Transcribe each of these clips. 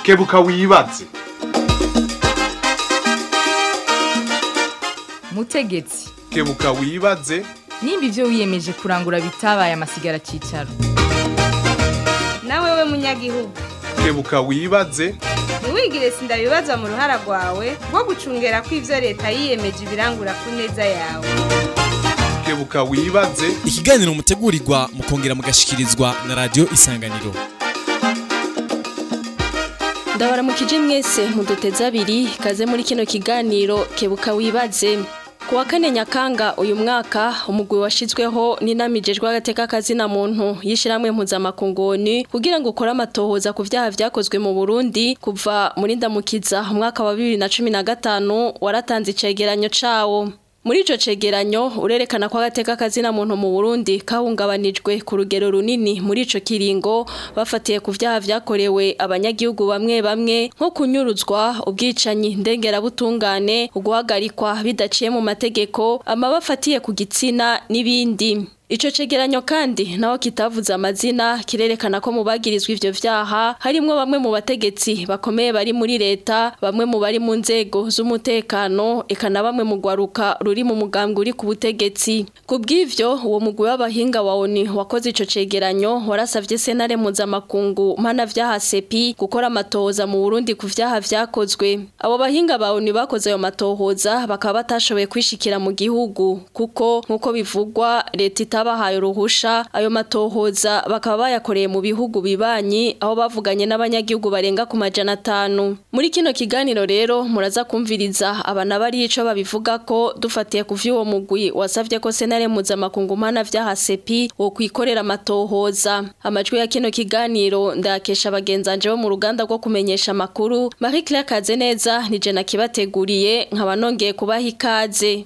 kebuka wibaze mutegetsi kebuka wibaze nimba ibyo wiyemeje kurangura bitabaye amasigara cyicaro nawe we munyagihugu kebuka wibaze ntiwigire sindabibazwa mu ruhara rwawe rwo gucungera ko ibyo leta yiyemeje ibirangura ku neza yawe kebuka wibaze ikiganiro mutegurirwa mukongera mugashikirizwa na radio isanganiro ndabaramukije mwese muduteze abiri kaze muri kino kiganiro kebuka wibaze ku wa kane nyakanga uyu mwaka umugwi washizweho n'inamijejwe agateka kazina muntu yishiramwe mpuzamakungoni kugira ngo ukore amatohoza ku vyaha vyakozwe mu Burundi kuva muri ndamukiza umwaka wa 2015 waratanze icegeranyo cawo muri ico cegeranyo urerekana ko agateka kazina muntu mu Burundi kahungabanijwe ku rugero runini muri ico kiringo bafatiye ku vyaha vyakorewe abanyagihugu bamwe bamwe nko kunyuruzwa ubwicanyi ndengerabutungane uguhagarikwa bidaciye mu mategeko amabafatiye ku gitsina n'ibindi Ico cegeranyo kandi naho kitavuze amazina kirerekana ko mu bagirizwa ivyo vyaha harimwo bamwe mu bategetsi bakomeye bari muri leta bamwe mu bari mu nzego z'umutekano eka na bamwe mu gwaruka ruri mu mugambwe uri ku butegetsi kubw'ivyo uwo mugwi w'abahinga wa ONU wakoze ico cegeranyo warasavye senare mpuzamakungu mpana vyaha sepi gukora amatohoza mu Burundi ku vyaha vyakozwe abo bahinga ba ONU bakoze ayo matohoza bakaba batashoboye kwishikira mu gihugu kuko nkuko bivugwa leta itabahaye uruhusha ayo matohoza bakaba bayakoreye mu bihugu bibanyi aho bavuganye n'abanyagihugu barenga ku majana atanu muri kino kiganiro rero muraza kumviriza abana bari ico babivuga ko dufatiye ku vy'uwo mugwi wasavye ko senare mpuzamakungu mpana vyaha sepi wo kwikorera amatohoza amajwi ya kino kiganiro ndakesha bagenzanje bo mu ruganda rwo kumenyesha amakuru Marie Claire Kazeneza nije nakibateguriye nkaba nongeye kubaha ikaze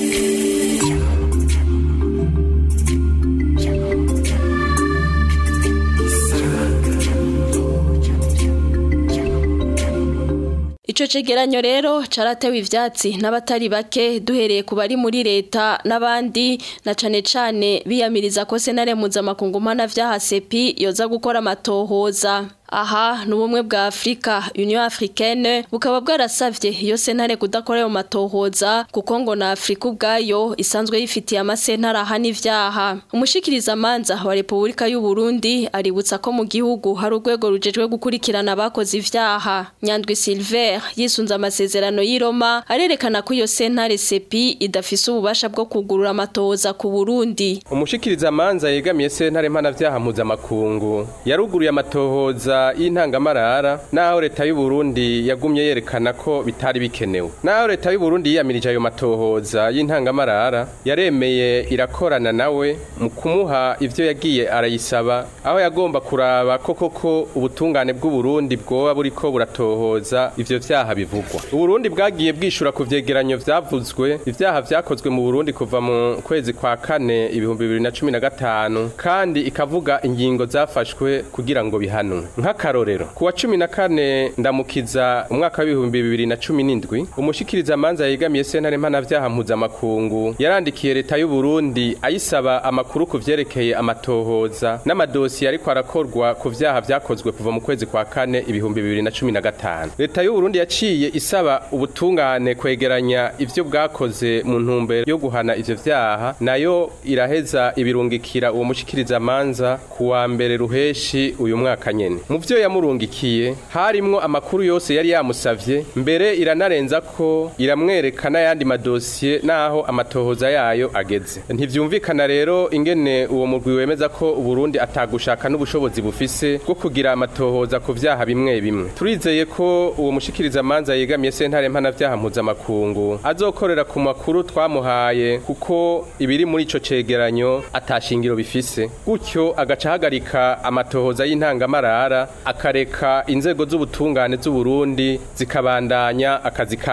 Ico cegeranyo rero caratewe ivyatsi n'abatari bake duhereye ku bari muri leta n'abandi na cane cane biyamiriza ko senare mpuzamakungu mpana vyaha sepi yoza gukora amatohoza aha n'ubumwe bwa Afrika Union Africaine bukaba bwarasavye iyo sentare kudakora ayo matohoza kuko ngo na Afrika ubwayo isanzwe yifitiye amasentare ahana ivyaha umushikiriza manza wa Republika y'u Burundi aributsa ko mu gihugu hari urwego rujejwe gukurikirana abakoze ivyaha Nyandwi Silver yisunze amasezerano y'i Roma arerekana ko iyo sentare sepi idafise ububasha bwo kugurura amatohoza ku Burundi umushikiriza manza yegamiye sentare mpana vyaha mpuzamakungu yaruguruye amatohoza y'intangamarara naho leta y'u Burundi yagumye yerekana ko bitari bikenewe naho leta y'u Burundi yiyamirije ayo matohoza y'intangamarara yaremeye irakorana nawe mu kumuha ivyo yagiye arayisaba aho yagomba kuraba ko koko ubutungane bw'u Burundi bwoba buriko buratohoza ivyo vyaha bivugwa u Burundi bwagiye bwishura ku vyegeranyo vyavuzwe ivyaha vyakozwe mu Burundi kuva mu kwezi kwa kane ibihumbi bibiri na cumi na gatanu kandi ikavuga ingingo zafashwe kugira ngo bihanwe nk'akarorero kuwa cumi na kane ndamukiza umwaka w'ibihumbi bibiri na cumi n'indwi umushikiriza manza yegamiye sentare mpanavyaha mpuzamakungu yarandikiye leta y'u Burundi ayisaba amakuru ku vyerekeye amatohoza n'amadosiye ariko arakorwa ku vyaha vyakozwe kuva mu kwezi kwa kane ibihumbi bibiri na cumi na gatanu leta y'u Burundi yaciye isaba ubutungane kwegeranya ivyo bwakoze mu ntumbero yo guhana ivyo vyaha nayo iraheza ibirungikira uwo mushikiriza manza kuwa mbere ruheshi uyu mwaka nyene mu vyo yamurungikiye harimwo amakuru yose yari yamusavye mbere iranarenza ko iramwereka n'ayandi madosiye naho amatohoza yayo ageze ntivyumvikana rero ingene uwo murwi wemeza ko uburundi atagushaka n'ubushobozi bufise bwo kugira amatohoza ku vyaha bimwe bimwe turizeye ko uwo mushikiriza manza yegamiye sentare mpanavyaha mpuzamakungu azokorera ku makuru twamuhaye kuko ibiri muri ico cegeranyo atashingiro bifise gutyo agaca ahagarika amatohoza y'intangamarara akareka inzego z'ubutungane z'uburundi zikabandanya akazi kazo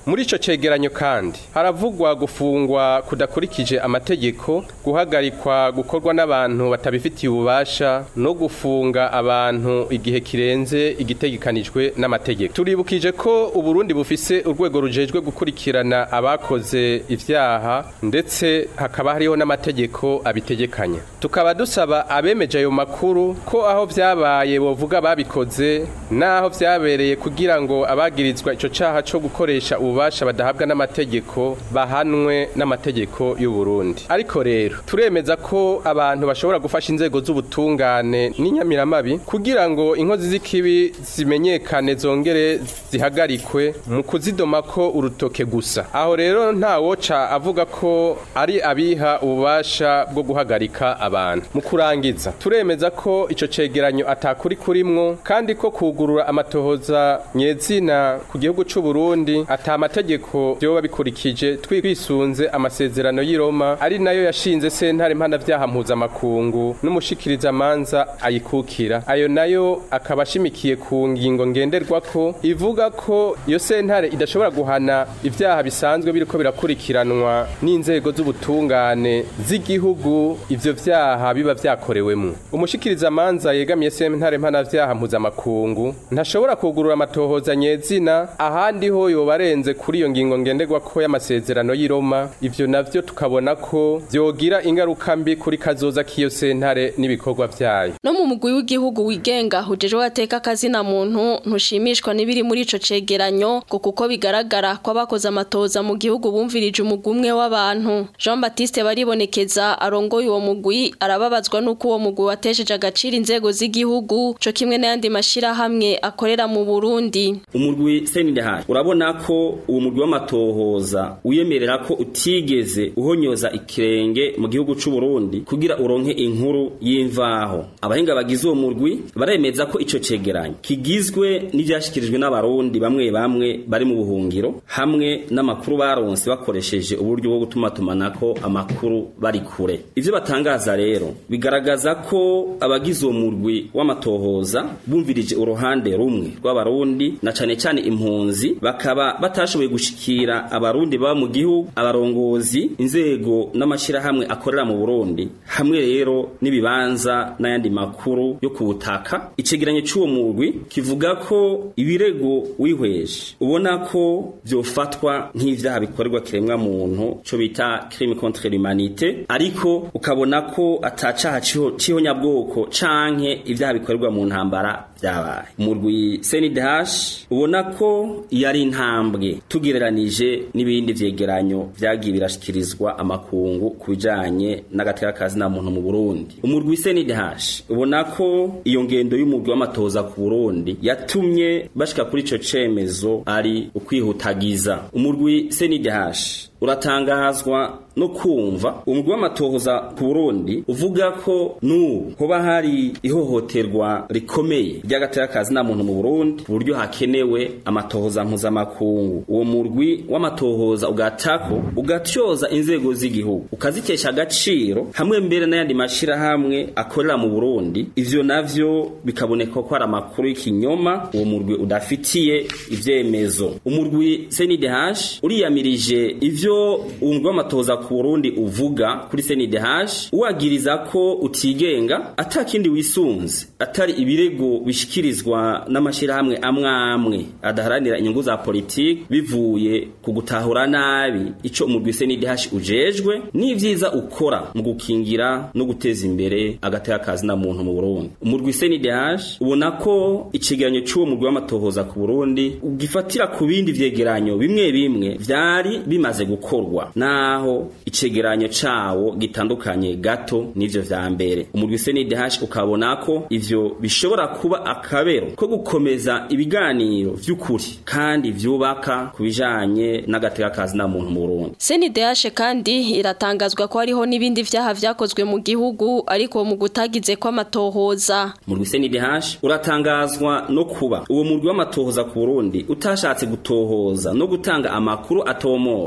muri ico cegeranyo kandi haravugwa gufungwa kudakurikije amategeko guhagarikwa gukorwa n'abantu batabifitiye ububasha no gufunga abantu igihe kirenze igitegekanijwe n'amategeko turibukije ko uburundi bufise urwego rujejwe gukurikirana abakoze ivyaha ndetse hakaba hariho n'amategeko abitegekanya tukaba dusaba abemeje ayo makuru ko aho vyabaye bovuga babikoze naho vyabereye kugira ngo abagirizwa ico caha co gukoresha ububasha badahabwa n'amategeko bahanwe n'amategeko y'u Burundi ariko rero turemeza ko abantu bashobora gufasha inzego z'ubutungane n'inyamiramabi kugira ngo inkozi z'ikibi zimenyekane zongere zihagarikwe mu kuzidoma ko urutoke gusa aho rero nta woca avuga ko ari abiha ububasha bwo guhagarika abantu mu kurangiza turemeza ko ico cegeranyo atakuri kurimwo kandi ko kugurura amatohoza nyezina ku gihugu c'u Burundi ata amategeko vyoba bikurikije twisunze amasezerano y'i Roma ari nayo yashinze sentare mpanavyaha mpuzamakungu n'umushikiriza manza ayikukira ayo nayo akaba ashimikiye ku ngingo ngenderwako ivuga ko iyo sentare idashobora guhana ivyaha bisanzwe biriko birakurikiranwa n'inzego z'ubutungane z'igihugu ivyo vyaha biba vyakorewemwo umushikiriza manza yegamiye sentare mpanavyaha mpuzamakungu ntashobora kugurura amatohoza nyezina ahandi ho yoba arenze kuri iyo ngingo ngenderwako y'amasezerano y'i Roma ivyo navyo tukabona ko vyogira ingaruka mbi kuri kazoza k'iyo sentare n'ibikorwa vyayo no mu mugwi w'igihugu wigenga hujejwe wateka akazina muntu ntushimishwa n'ibiri muri ico cegeranyo ngo kuko bigaragara ko abakoze amatoza mu gihugu bumvirije umugwi umwe w'abantu Jean Baptiste baribonekeza arongoye uwo mugwi arababazwa n'uko uwo mugwi watesheje agaciro inzego z'igihugu co kimwe n'ayandi mashirahamwe akorera mu Burundi umurwi senidahaye urabona ko uwo murwi w'amatohoza wiyemerera ko utigeze uhonyoza ikirenge mu gihugu c'u Burundi kugira uronke inkuru y'imvaho abahinga bagize uwo murwi baremeza ko ico cegeranyo kigizwe n'ivyashikirijwe n'abarundi bamwe bamwe bari mu buhungiro hamwe n'amakuru baronse bakoresheje uburyo bwo gutuma tumanako amakuru bari kure ivyo batangaza rero bigaragaza ko abagize uwo murwi w'amatohoza bumvirije uruhande rumwe rw'abarundi na cane cane impunzi bakaba batashoboye gushikira abarundi baba mu gihugu abarongozi inzego n'amashirahamwe akorera mu Burundi hamwe rero n'ibibanza n'ayandi makuru yo ku butaka icegeranyo c'uwo murwi kivuga ko ibirego wihweje ubona ko vyofatwa nk'ivyaha bikorerwa kiremwa muntu co bita crime contre l'humanité ariko ukabona ko atacaha c'ihonyabwoko canke ivyaha bikorerwa mu ntambara vyabaye umurwi CNDH ubona ko yari intambwe tugereranije n'ibindi vyegeranyo vyagiye birashikirizwa amakungu kubijanye n'agateka kazi na muntu mu Burundi umurwi CNDH ubona ko iyo ngendo y'umurwi w'amatoza ku Burundi yatumye bashika kuri ico cemezo ari ukwihutagiza umurwi CNDH uratangazwa no kumva umugwi w'amatohoza ku Burundi uvuga ko n'ubu hoba hari ihohoterwa rikomeye ry'agateka kazi na muntu mu Burundi ku buryo hakenewe amatohoza mpuzamakungu uwo murwi w'amatohoza ugatako ugatyoza inzego z'igihugu ukazitesha agaciro hamwe mbere n'ayandi mashirahamwe akorera mu Burundi ivyo navyo bikaboneka ko ari amakuru y'ikinyoma uwo murwi udafitiye ivyemezo umurwi CNDH uriyamirije ivyo umugwi w'amatohoza ku Burundi uvuga kuri CNDH uwagiriza ko utigenga atakindi wisunze atari ibirego bishikirizwa n'amashirahamwe amwe amwe adaharanira inyungu za politiki bivuye ku gutahura nabi ico umurwi CNDH ujejwe n'ivyiza ukora mu gukingira no guteza imbere agateka kazi na muntu mu Burundi umurwi CNDH ubona ko icegeranyo c'uwo murwi w'amatohoza ku Burundi ugifatira ku bindi vyegeranyo bimwe bimwe vyari bimaze gukorwa naho icegeranyo cawo gitandukanye gato n'ivyo vya mbere umurwi CNDH ukabona ko ivyo bishobora kuba akabero ko gukomeza ibiganiro vy'ukuri kandi vyubaka kubijanye n'agateka kazi na muntu mu Burundi CNDH kandi iratangazwa ko hariho n'ibindi vyaha vyakozwe mu gihugu ariko mu gutagize ko amatohoza umurwi CNDH uratangazwa no kuba uwo murwi w'amatohoza ku Burundi utashatse gutohoza no gutanga amakuru atomowe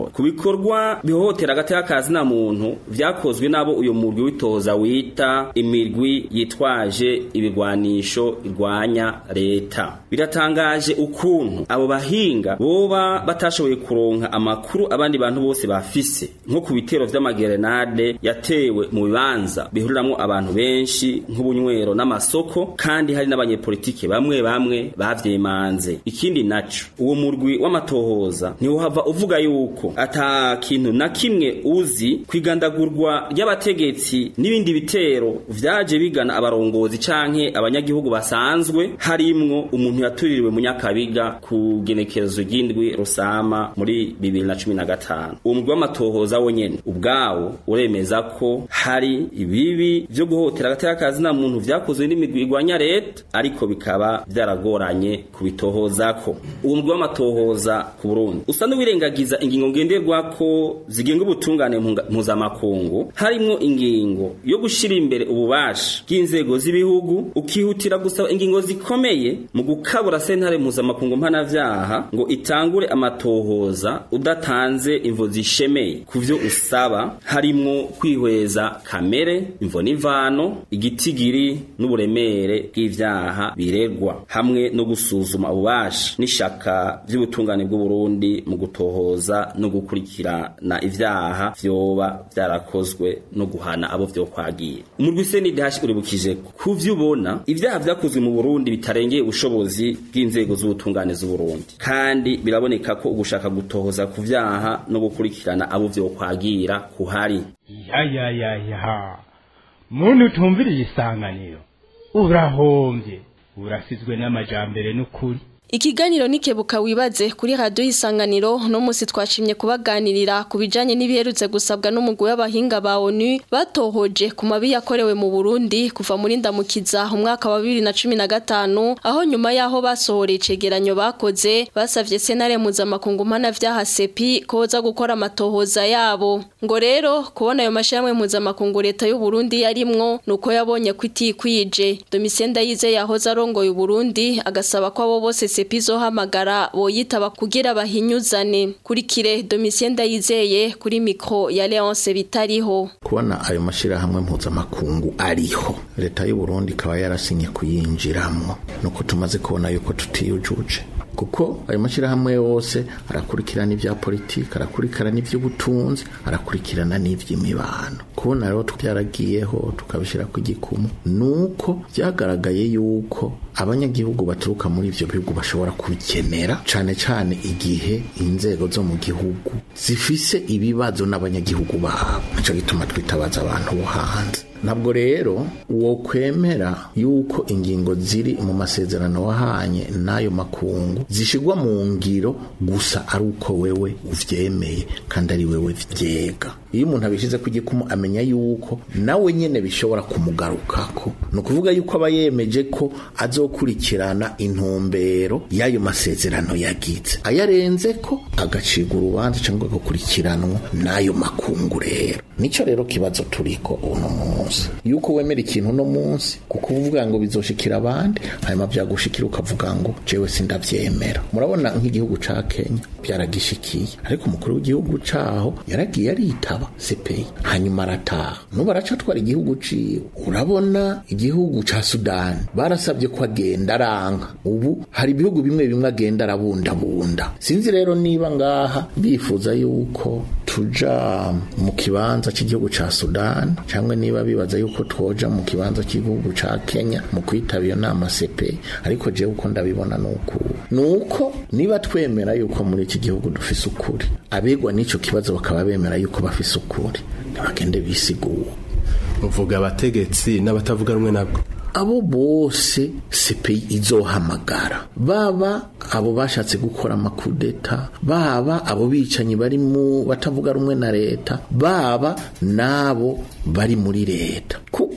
ibikorwa bihohotera agateka kazi na muntu vyakozwe nabo uyo murwi witoza wita imirwi yitwaje ibigwanisho irwanya leta biratangaje ukuntu abo bahinga boba batashoboye kuronka amakuru abandi bantu bose bafise nko ku bitero vy'amagerenade yatewe mu bibanza bihuriramwo abantu benshi nk'ubunywero n'amasoko kandi hari n'abanyepolitike bamwe bamwe bavyemanze ikindi naco uwo murwi w'amatohoza ntiwohava uvuga yuko ata kintu na kimwe uzi kwigandagurwa ry'abategetsi n'ibindi bitero vyaje bigana abarongozi canke abanyagihugu basanzwe harimwo umuntu yatuririwe mu nyakabiga ku genekerezo ry'indwi rusama muri 2015 uwo murwi w'amatohoza wonyene ubwawo uremeza ko hari ibibi vyo guhotera agateka kazi na muntu vyakozwe n'imigwi igwanya leta ariko bikaba vyaragoranye kubitohozako uwo murwi w'amatohoza ku Burundi usa n'uwirengagiza ingingo ngenderwako zigenga ubutungane mpunga- mpuzamakungu harimwo ingingo yo gushira imbere ububasha bw'inzego z'ibihugu ukihutira gusaba ingingo zikomeye mu gukabura sentare mpuzamakungu mpanavyaha ngo itangure amatohoza udatanze imvo zishemeye ku vyo usaba harimwo kwihweza kamere imvo n'imvano igitigiri n'uburemere bw'ivyaha biregwa hamwe no gusuzuma ububasha n'ishaka vy'ubutungane bw'u Burundi mu gutohoza no gukurikirana ivyaha vyoba vyarakozwe no guhana abo vyokwagiye umurwi CNDH uribukije ko ku vyo ubona ivyaha vyakozwe mu Burundi bitarengeye ubushobozi bw'inzego z'ubutungane z'u Burundi kandi biraboneka ko ugushaka gutohoza ku vyaha no gukurikirana abo vyokwagira kuhari ya ya ya ya muntu utumviriye isanganiro urahombye urasizwe n'amajambere n'ukuri Ikiganiro nikebuka wibaze kuri radio isanganiro no musi twashimye kubaganirira ku bijanye n'ibiherutse gusabwa n'umugwi w'abahinga ba ONU batohoje ku mabi yakorewe mu Burundi kuva muri ndamukiza umwaka wa 2015 aho nyuma yaho basohoreye icegeranyo bakoze basavye senare mpuzamakungu mpana vyaha sepi koza gukora amatohoza yabo ngo rero kubona ayo mashyirahamwe mpuzamakungu leta y'u Burundi yarimwo nuko yabonye ko itikwije Domitien Ndayize yahoze arongoye u Burundi agasaba ko abo bose sepi zohamagara boyitaba kugira bahinyuzane kuri kire Domitien Ndayizeye kuri mikro ya Leonce bitariho kubona ayo mashyirahamwe mpuzamakungu ariho leta y'u Burundi ikaba yarasinye kuyinjiramo nuko tumaze kubona yuko tutiyujuje kuko ayo mashyirahamwe yose arakurikirana ibya politiki arakurikirana iby'ubutunzi arakurikirana n'iby'imibano kubona rero byaragiyeho tukabishyira ku gikumu nuko byagaragaye yuko abanyagihugu baturuka muri ivyo bihugu bashobora kubikenera cane cane igihe inzego zo mu gihugu zifise ibibazo n'abanyagihugu babo nico gituma twitabaza abantu bo hanze ntabwo rero uwo kwemera yuko ingingo ziri mu masezerano wahanye n'ayo makungu zishigwa mu ngiro gusa ari uko wewe uvyemeye kandi ari wewe vyega iyo umuntu abishize ku gikumu amenya yuko nawe nyene bishobora kumugarukako ni ukuvuga yuko aba yemeje ko azokurikirana intumbero y'ayo masezerano yagize ayarenze ko agacibwa urubanza cyangwa agakurikiranwa n'ayo makungu rero nico rero kibazo turiko uno munsi yuko wemera ikintu uno munsi kuko uvuga ngo bizoshikira abandi hanyuma byagushikira ukavuga ngo jewe sindavyemera murabona nk'igihugu ca Kenya byaragishikiye ariko umukuru w'igihugu caho yaragiye aritaba CPI hanyuma arataha nubu aracatwara igihugu ciwe urabona igihugu ca Sudan barasabye ko agenda aranka ubu hari ibihugu bimwe bimwe agenda arabundabunda sinzi rero niba ngaha bifuza yuko tuja mu kibanza cy'igihugu ca Sudan cyangwa niba bibaza yuko twoja mu kibanza cy'igihugu ca Kenya mu kwitaba iyo nama CPI ariko jewe uko ndabibona nuko nuko niba twemera yuko muri iki gihugu dufise ukuri abegwa n'ico kibazo bakaba bemera yuko bafise ukuri ntibagende bisigura uvuga abategetsi n'abatavuga rumwe nabwo abo bose CPI izohamagara baba abo bashatse gukora amakudeta baba abo bicanyi bari mu batavuga rumwe na leta baba nabo bari muri leta kuko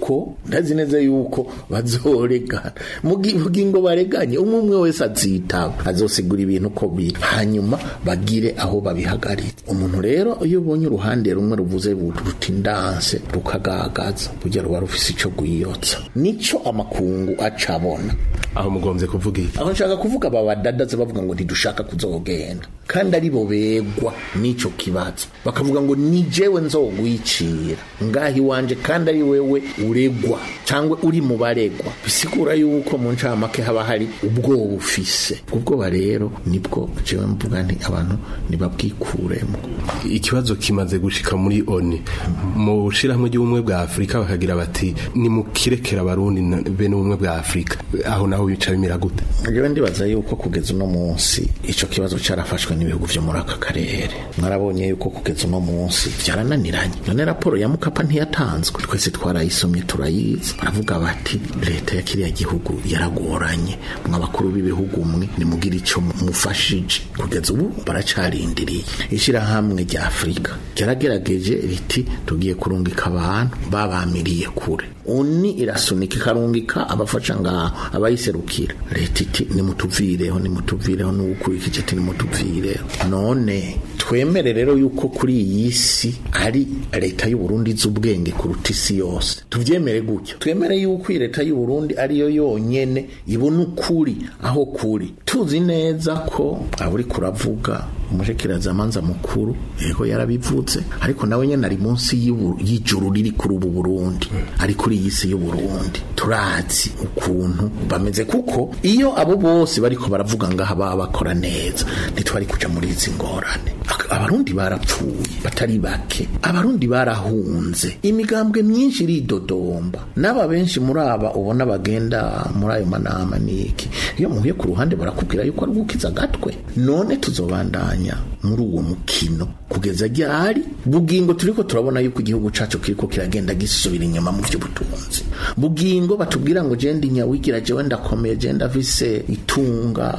kuko ndazi neza yuko bazoregana mugingo bareganye umwe umwe wese azitaba azosigura ibintu ko biri hanyuma bagire aho babihagarika umuntu rero iyo ubonye uruhande rumwe ruvuze ruti ndanse rukagagaza kugira ruba rufise ico gwiyotsa nico amakungu acabona aho mugombye kuvuga iki aho nshaka kuvuga aba badadaze bavuga ngo ntidushaka kuzogenda kandi ari bo begwa n'ico kibazo bakavuga ngo ni jewe nzogwicira ngaho iwanje kandi ari wewe uregwa cyangwa uri mu baregwa bisigura yuko mu ncamake haba hari ubwoba ufise ubwoba rero nibwo jewe mvuga nti abantu nibabwikuremo ikibazo kimaze gushika muri oni mu shirahamwe ry'ubumwe bwa afurika bakagira bati ni mukirekera abarundi bene ubumwe bwa afurika aho naho bica bimera gute jewe ndibaza yuko kugeza uno munsi ico kibazo carafashwe n'ibihugu vyo muri aka karere mwarabonye yuko kugeza uno munsi vyarananiranye none raporo ya mukapa ntiyatanzwe twese twarayisomye turayizi baravuga bati leta ya kiriya gihugu yaragoranye mw'abakuru b'ibihugu mwe nimugira ico mufashije kugeza ubu baracarindiriye ishirahamwe rya afurika ryaragerageje riti tugiye kurungika abantu babamiriye kure uni irasunika ikarungika abafasha ngaho abayiserukira leta iti nimutuvireho nimutuvireho n'ugukurikije ati nimutuvireho none twemere rero yuko kuri iyi si ari leta y'u Burundi z'ubwenge kuruta isi yose tuvyemere gutyo twemere yuko iyi leta y'u Burundi ariyo yonyene ibona ukuri aho kuri tuzi neza ko aburi kuravuga umushikirazamanza mukuru yego yarabivuze ariko nawe nyene ari munsi y'ijuru riri kuri ubu Burundi ari kuri iyi si y'u Burundi turazi ukuntu bameze kuko iyo abo bose bariko baravuga ngaha baba bakora neza ntitwari kuja muri izi ngorane abarundi barapfuye batari bake abarundi barahunze imigambwe myinshi iridodomba n'aba benshi muri aba ubona bagenda muri ayo manama niki iyo muhuye ku ruhande barakubwira yuko ari gukiza gatwe none tuzobandanya muri uwo mukino kugeza ryari bugingo turiko turabona yuko igihugu cacu kiriko kiragenda gisubira inyuma mu vy'ubutunzi bugingo batubwira ngo je ndi nyawigira jewe ndakomeye je ndafise itunga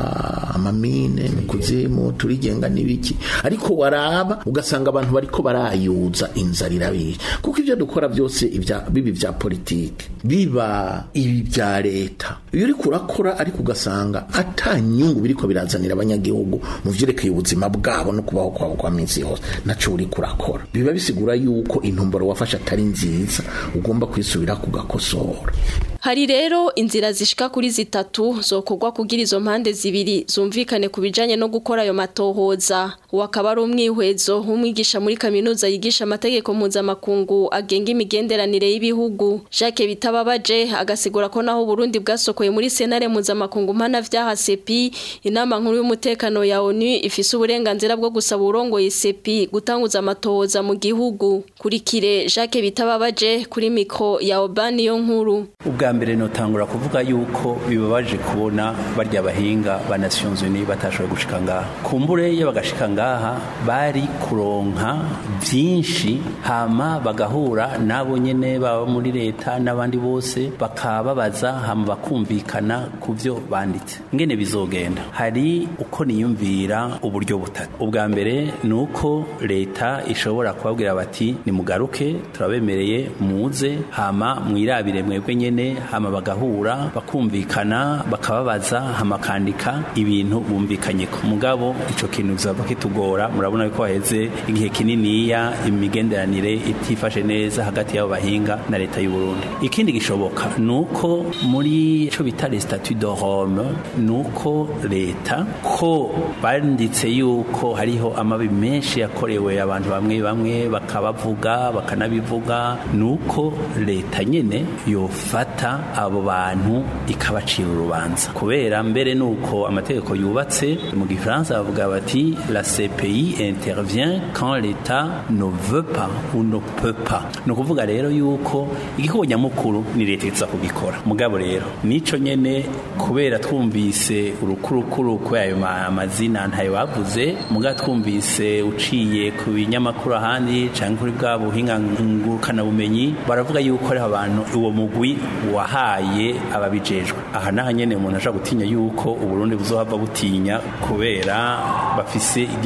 amamine mu kuzimu turigenga n'ibiki ariko waraba ugasanga abantu bariko barayuza inzara irabica kuko ivyo dukora byose ibya bibi vya politike biba ibi vya leta iyo uriko urakora ariko ugasanga ata nyungu biriko birazanira abanyagihugu mu vyerekeye ubuzima bwabo no kubaho kwabo kwa minsi yose naco uriko urakora biba bisigura yuko intumbero wafashe atari nziza ugomba kwisubira kugakosora Hari rero inzira zishika kuri zitatu zokorwa kugira izo mpande zibiri zumvikane ku bijanye no gukora ayo matohoza wakaba ari umwihwezo umwigisha muri kaminuza yigisha amategeko mpuzamakungu agenga imigenderanire y'ibihugu Jacques Bitababaje agasigura ko naho Burundi bwasokoye muri senare mpuzamakungu mpana vyaha CEPI inama nkuru y'umutekano ya ONU ifise uburenganzira bwo gusaba urongoye CEPI gutanguza amatohoza mu gihugu kurikire Jacques Bitababaje kuri mikro ya Obani yo nkuru ubwa mbere notangura kuvuga yuko bibabaje kubona barya bahinga ba Nations Unies batashoboye gushika ngaha kumbure iyo bagashika ngaha bari kuronka byinshi hama bagahura nabo nyene baba muri leta n'abandi bose bakababaza hama bakumvikana ku byo banditse ngene bizogenda hari uko niyumvira uburyo butatu ubwa mbere ni uko leta ishobora kubabwira bati nimugaruke turabemereye muze hama mwirabire mwebwe nyene hama bagahura bakumvikana bakababaza hama kandika ibintu bumvikanye ku mugabo ico kintu bizaba kitugora murabona yuko haheze igihe kininiya imigenderanire itifashe neza hagati y'abo bahinga na leta y'u Burundi ikindi gishoboka nuko muri ico bita les statuts de Rome nuko leta ko banditse yuko hariho amabi menshi yakorewe abantu bamwe bamwe bakabavuga bakanabivuga nuko leta nyene yofata abo bantu ikabacira urubanza kubera mbere nuko amategeko yubatse mu gifaransa bavuga bati la CPI intervient quand l'État ne veut pas ou ne peut pas ni ukuvuga rero yuko igikorwa nyamukuru ni leta iza kubikora mugabo rero nico nyene kubera twumvise urukurukuru kubera ayo amazina ntayo bavuze mugabo twumvise uciye ku binyamakuru ahandi cyangwa kuri bwa buhinga ngurukanabumenyi baravuga yuko hariho abantu uwo mugwi wahaye ababijejwe aha naho nyene umuntu ashobora gutinya yuko uburundi buzohava butinya kubera bafise igihe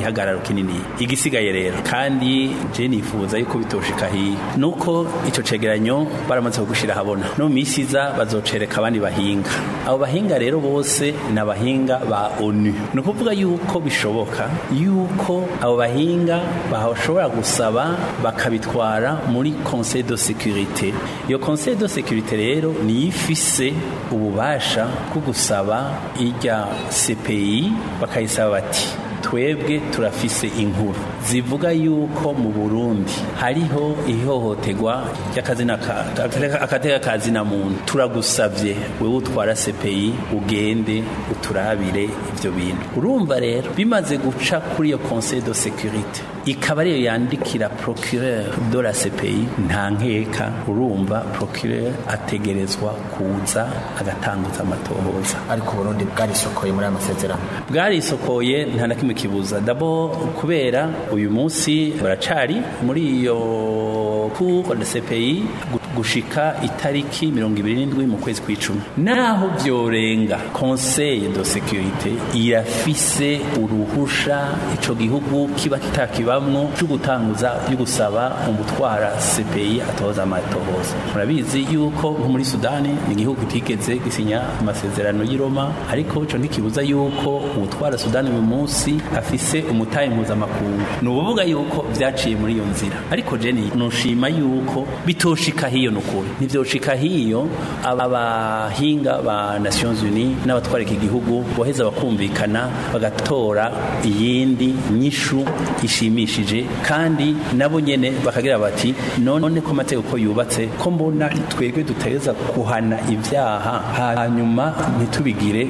igihagararo kinini igisigaye rero kandi je nifuza yuko bitoshika hiyo nuko ico cegeranyo baramaze kugushira habona no mu misi iza bazocereka abandi bahinga abo bahinga rero bose ni abahinga ba onu ni ukuvuga yuko bishoboka yuko abo bahinga bashobora gusaba bakabitwara muri conseil de sécurité iyo conseil de sécurité rero niyo ifise ububasha bwo gusaba irya CPI bakayisaba bati twebwe turafise inkuru zivuga yuko mu Burundi hariho ihohoterwa ry'akazina akateka kazina muntu turagusavye wewe utwara CPI ugende uturabire ivyo bintu urumva rero bimaze guca kuri iyo conseil de sécurité ikaba ariyo yandikira procureur de la CPI nta nkeka urumva procureur ategerezwa kuza agatanguza amatohoza ariko Burundi bwarisokoye muri aya masezerano bwarisokoye nta na kimwe kibuza dabo kubera uyu munsi baracari muri iyo cour de CPI gushika itariki mirongo ibiri n'indwi mu kwezi kw'icumi naho vyorenga conseil de sécurité irafise uruhusha ico gihugu kiba kitakibamwo cyo gutanguza yo gusaba umutwara CPI atoza amatohoza murabizi yuko nko muri Sudani ni igihugu kitigeze gisinya amasezerano y'i Roma ariko ico ntikibuza yuko umutwara Sudani uyu munsi afise umutahe mpuzamakungu ni ukuvuga yuko vyaciye muri iyo nzira ariko jeni nushima yuko bitoshika hiyo nukuri ntivyoshika hiyo abahinga ba Nations Unies n'abatwara iki gihugu boheza bakumvikana bagatora iyindi nyishu ishimishije kandi nabo nyene bakagira bati none ko amategeko yubatse ko mbona twebwe duteza kuhana ivyaha hanyuma ntitubigire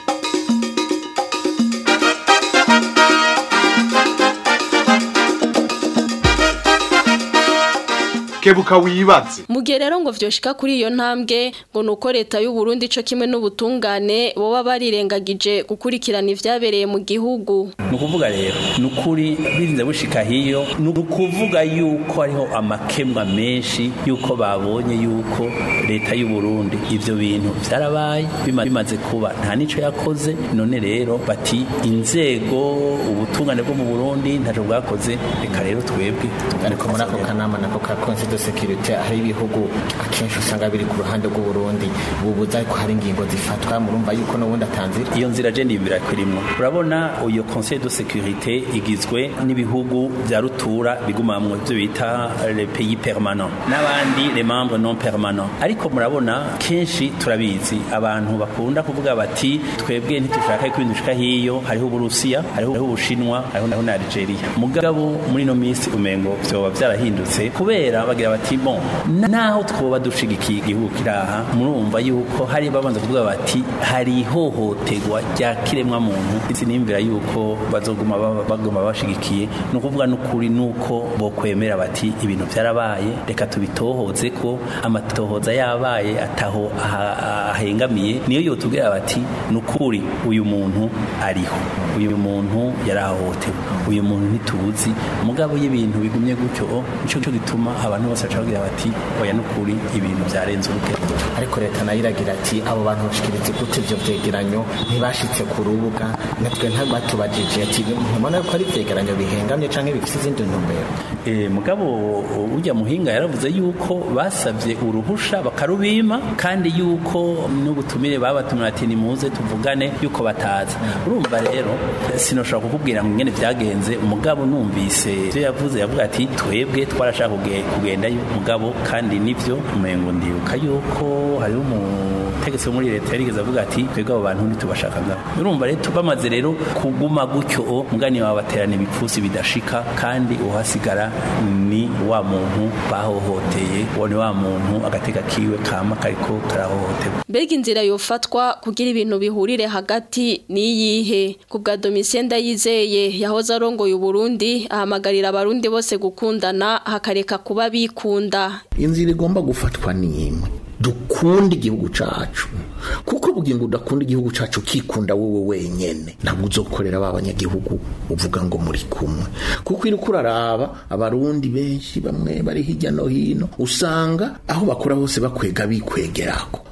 kebuka wibaze Mugihe rero ngo vyoshika kuri iyo ntambwe ngo nuko leta y'u Burundi co kimwe n'ubutungane boba barirengagije gukurikirana ivyabereye mu gihugu. ni ukuvuga rero ni ukuri birinze bushika hiyo ni ukuvuga yuko hariho amakemwa menshi yuko babonye yuko leta y'u Burundi ivyo bintu vyarabaye bima- bimaze kuba nta nico yakoze none rero bati inzego ubutungane bwo mu Burundi ntaco bwakoze reka rero twebwe ariko muri ako kanama nako ka conseil de sécurité hari ibihugu akenshi usanga biri ku ruhande rw'u Burundi bubuza ko hari ingingo zifatwa murumva yuko n'ubundi atanzira iyo nzira je ndibira kurimwo urabona iyo conseil de sécurité igizwe n'ibihugu vya rutura bigumamwo ivyo bita les pays permanents n'abandi les membres non permanents ariko murabona kenshi turabizi abantu bakunda kuvuga bati twebwe ntitushaka ko ibintu bishika hiyo hariho uburusiya hariho hariho ubushinwa hariho hariho na Algeria mugabo muri no minsi umengo vyoba vyarahindutse kubera bagira bati bon naho twoba dushigikiye igihugu kiraha murumva yuko hari babanza kuvuga bati hari ihohoterwa rya kiremwa muntu isi nimvira yuko bazoguma baba- baguma bashigikiye ni ukuvuga n'ukuri nuko bokwemera bati ibintu vyarabaye reka tubitohoze ko amatohoza yabaye ataho aha- ahengamiye niyo yotubwira bati nukuri uyu muntu ariho uyu muntu yarahohotewe uyu muntu ntituzi mugabo y'ibintu bigumye gutyo nico cyo gituma abantu bose baca bagira bati oya nukuri ibintu byarenze urugero ariko leta nayo iragira ati abo bantu bashikiriza gute ivyo vyegeranyo ntibashitse ku rubuga natwe ntabatubajije ati ntibona ko ari ivyegeranyo bihengamye canke bifise izindi ntumbero Eh, mugabo urya muhinga yaravuze yuko basavye uruhusha bakarubima kandi yuko n'ubutumire babatumira ati nimuze tuvugane yuko bataza urumva rero sinoshobora kukubwira ngo ingene vyagenze umugabo numvise ivyo yavuze yavuga ati twebwe twarashaka kuge- kugendayo mugabo kandi nivyo umengo ndibuka yuko hariho umutegetsi wo muri leta yarigeze avuga ati twebwe abo bantu ntitubashaka ngaho urumva rero bamaze rero kuguma gutyo mugani wabaterana ibipfusi bidashika kandi uhasigara ni wa muntu bahohoteye uwo ni wa muntu agatega kiwe kama kariko karahohoterwa Mbega inzira yofatwa kugira ibintu bihurire hagati niyihe ku bwa Domitien Ndayizeye yahoze arongoye Uburundi ahamagarira abarundi bose gukundana hakareka kuba bikunda inzira igomba gufatwa ni imwe dukunda igihugu cacu kuko bugingo udakunda igihugu cacu ukikunda wowe wenyene ntabwo uzokorera ba banyagihugu uvuga ngo muri kumwe kuko iri kuraraba abarundi benshi bamwe bari hirya no hino usanga aho bakora hose bakwega bikwegerako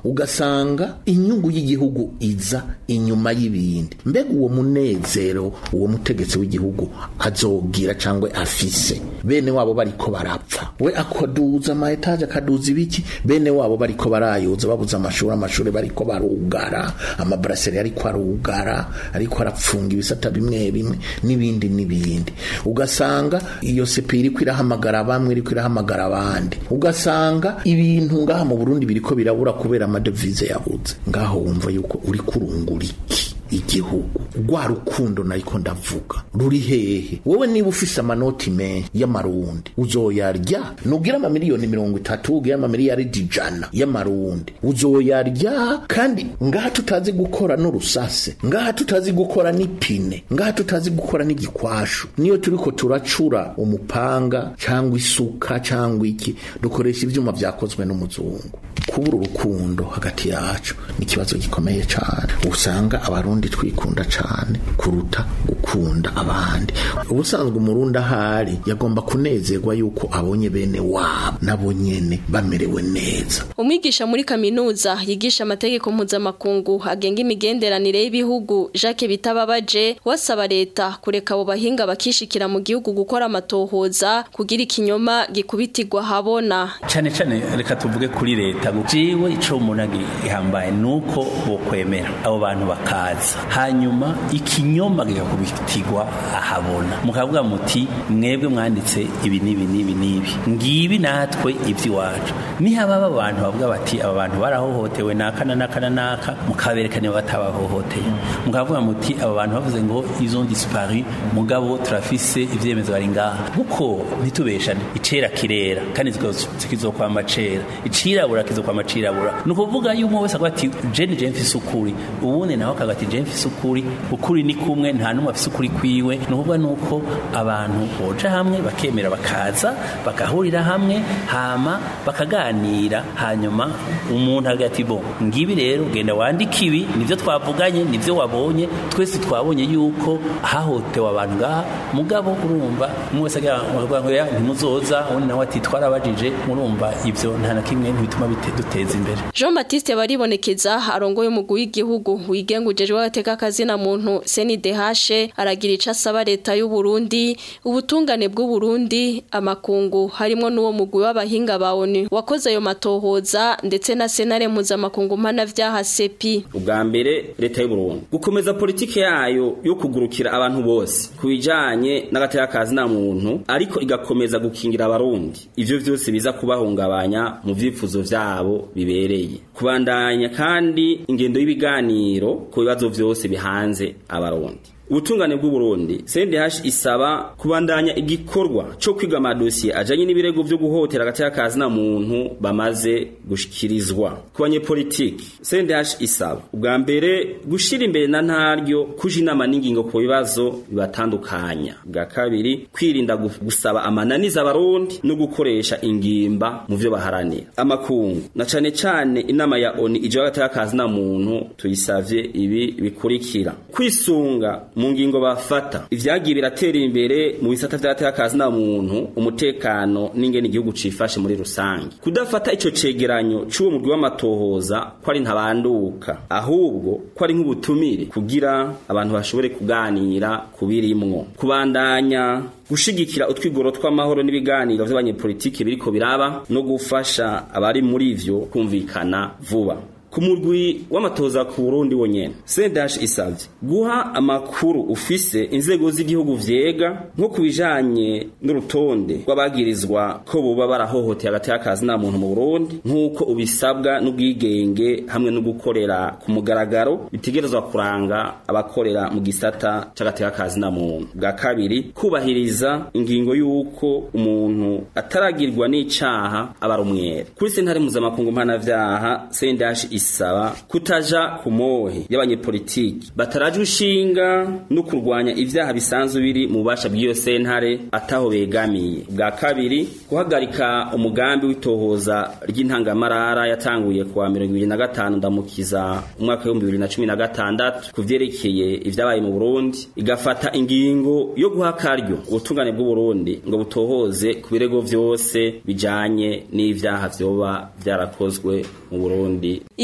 ugasanga inyungu y'igihugu iza inyuma y'ibindi mbega uwo munezero uwo mutegetsi w'igihugu azogira cyangwa afise bene wabo bariko barapfa we akaduza ama etaje akaduza ibiki bene wabo bariko barayuza babuze amashuri amashuri bariko barugara amabraseri ariko arugara ariko arapfunga ibisata bimwe bimwe n'ibindi n'ibindi ugasanga iyo sepi iriko irahamagara bamwe iriko irahamagara abandi ugasanga ibintu ngaha mu Burundi biriko birabura kubera amadevize yabuze ngaho wumva yuko uri kurungura iki igihugu rwa rukundo nariko ndavuga ruri hehe wowe niba ufise amanoti menshi y'amarundi uzoyarya nugira amamiliyoni mirongo itatu ugira amamiliyaridi ijana y'amarundi uzoyarya kandi ngaha tutazi gukora n'urusase ngaha tutazi gukora n'ipine ngaha tutazi gukora n'igikwashu niyo turiko turacura umupanga cyangwa isuka cyangwa iki dukoresha ivyuma vyakozwe n'umuzungu kubura urukundo hagati yacu ni ikibazo gikomeye cyane usanga abarundi twikunda cyane kuruta gukunda abandi ubusanzwe umurundi ahari yagomba kunezerwa yuko abonye bene wabo nabo nyene bamerewe neza umwigisha muri kaminuza yigisha amategeko mpuzamakungu agenga imigenderanire y'ibihugu Jacques Bitababaje wasaba leta kureka abo bahinga bakishikira mu gihugu gukora amatohoza kugira ikinyoma gikubitirwa habona cyane cyane reka tuvuge kuri leta jiwe ico umuntu gihambaye nuko bokwemera abo bantu bakaza hanyuma ikinyoma gigakubitirwa ahabona mukavuga muti mwebwe mwanditse ibi n'ibi n'ibi n'ibi ngibi natwe iby'iwacu nihaba aba bantu bavuga bati aba bantu barahohotewe naka na naka na naka mukabereka niba batabahohoteye mukavuga muti aba bantu bavuze ngo izo disparu mugabo turafise ivyemezo bari ngaha kuko ntitubeshane icera kirera kandi kizokwama cera icirabura kizokwama cirabura ni ukuvuga yuko umwe wese avuga ati jeni je mfise ukuri ubundi nawe akavuga ati je mfise ukuri ukuri ni kumwe nta n'umwe afise ukuri kwiwe ni ukuvuga nuko abantu boja hamwe bakemera bakaza bagahurira hamwe hama bakaganira hanyuma umuntu avuga ati bo ngibi rero genda wandike ibi nivyo twavuganye nivyo wabonye twese twabonye yuko hahotewe abantu ngaha mugabo urumva umwe wese agira ngo ya ntimuzoza undi nawe ati twarabajije murumva ivyo nta na kimwe ntibituma duteza imbere Jean Baptiste baribonekeza arongoye umugwi w'igihugu wigengujejwe agateka kazina muntu CNDH aragira ico asaba leta y'u Burundi ubutungane bw'u Burundi amakungu harimo n'uwo mugwi w'abahinga ba ONU wakoze ayo matohoza ndetse na senare mpuzamakungu mpana vyaha sepi ubwa mbere leta y'u Burundi gukomeza politike yayo yo kugurukira abantu bose kubijanye n'agateka kazina muntu ariko igakomeza gukingira abarundi ivyo vyose biza kubahungabanya mu vyifuzo vyabo bibereye kubandanya kandi ingendo y'ibiganiro ku bibazo vyose bihanze abarundi ubutungane bw'uburundi CNDH isaba kubandanya igikorwa cyo kwiga amadosiye ajanye n'ibirego byo guhotera agateka kazina muntu bamaze gushikirizwa ku banyepolitiki CNDH isaba ubwa mbere gushira imbere na ntaryo kuja inama n'ingingo ku bibazo bibatandukanya bwa kabiri kwirinda gusaba amananiza abarundi no gukoresha ingimba mu vyo baharanira amakungu na cane cane inama ya ONU ije agateka kazina muntu tuyisavye ibi bikurikira kwisunga mu ngingo bafata ivyagiye biratera imbere mu bisata vy'agateka na muntu umutekano n'ingene igihugu cifashe muri rusange kudafata ico cegeranyo c'uwo murwi w'amatohoza ko ari ntabanduka ahubwo ko ari nk'ubutumire kugira abantu bashobore kuganira kubirimwo kubandanya gushigikira utwigoro tw'amahoro n'ibiganiro vy'abanyepolitiki biriko biraba no gufasha abari muri ivyo kumvikana vuba ku murwi w'amatoza ku Burundi wonyene CNDH isavye guha amakuru ufise inzego z'igihugu vyega nko kubijanye n'urutonde rw'abagirizwa ko boba barahohoteye agateka kazi na muntu mu Burundi nk'uko ubisabwa n'ubwigenge hamwe no gukorera ku mugaragaro bitegerezwa kuranga abakorera mu gisata c'agateka kazi na muntu bwa kabiri kubahiriza ingingo y'uko umuntu ataragirwa n'icaha aba umwere kuri sentare mpuzamakungu mpanavyaha CNDH isaba kutaja ku mohe y'abanyepolitiki bataraje ushinga no kurwanya ivyaha bisanzwe biri mu bubasha bw'iyo sentare ataho begamiye bwa kabiri guhagarika umugambi w'itohoza ry'intangamarara yatanguye kuwa mirongo ibiri na gatanu ndamukiza umwaka w'ibihumbi bibiri na cumi na gatandatu ku vyerekeye ivyabaye mu burundi igafata ingingo yo guha akaryo ubutungane bw'uburundi ngo butohoze ku birego vyose bijanye n'ivyaha vyoba vyarakozwe mu burundi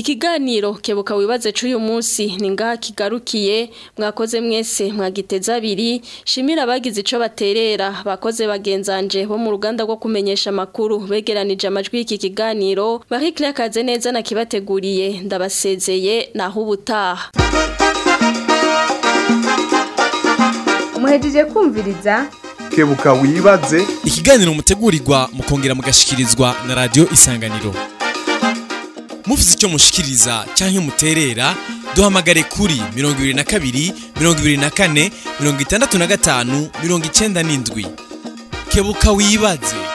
Ikiganiro kebuka wibaze c'uyu munsi ni ngaha kigarukiye mwakoze mwese mwagiteza abiri shimira abagize ico baterera bakoze bagenzanje bo mu ruganda rwo kumenyesha makuru begeranije amajwi y'iki kiganiro Marie Claire kaze neza nakibateguriye ndabasezeye naho ubutaha muhejeje kumviriza kebuka wibaze ikiganiro mutegurirwa mukongera mugashikirizwa na radio isanganiro mufite icyo mushikiriza cyangwa muterera duhamagare kuri mirongo ibiri na kabiri mirongo ibiri na kane mirongo itandatu na gatanu mirongo icyenda n'indwi kebuka wibaze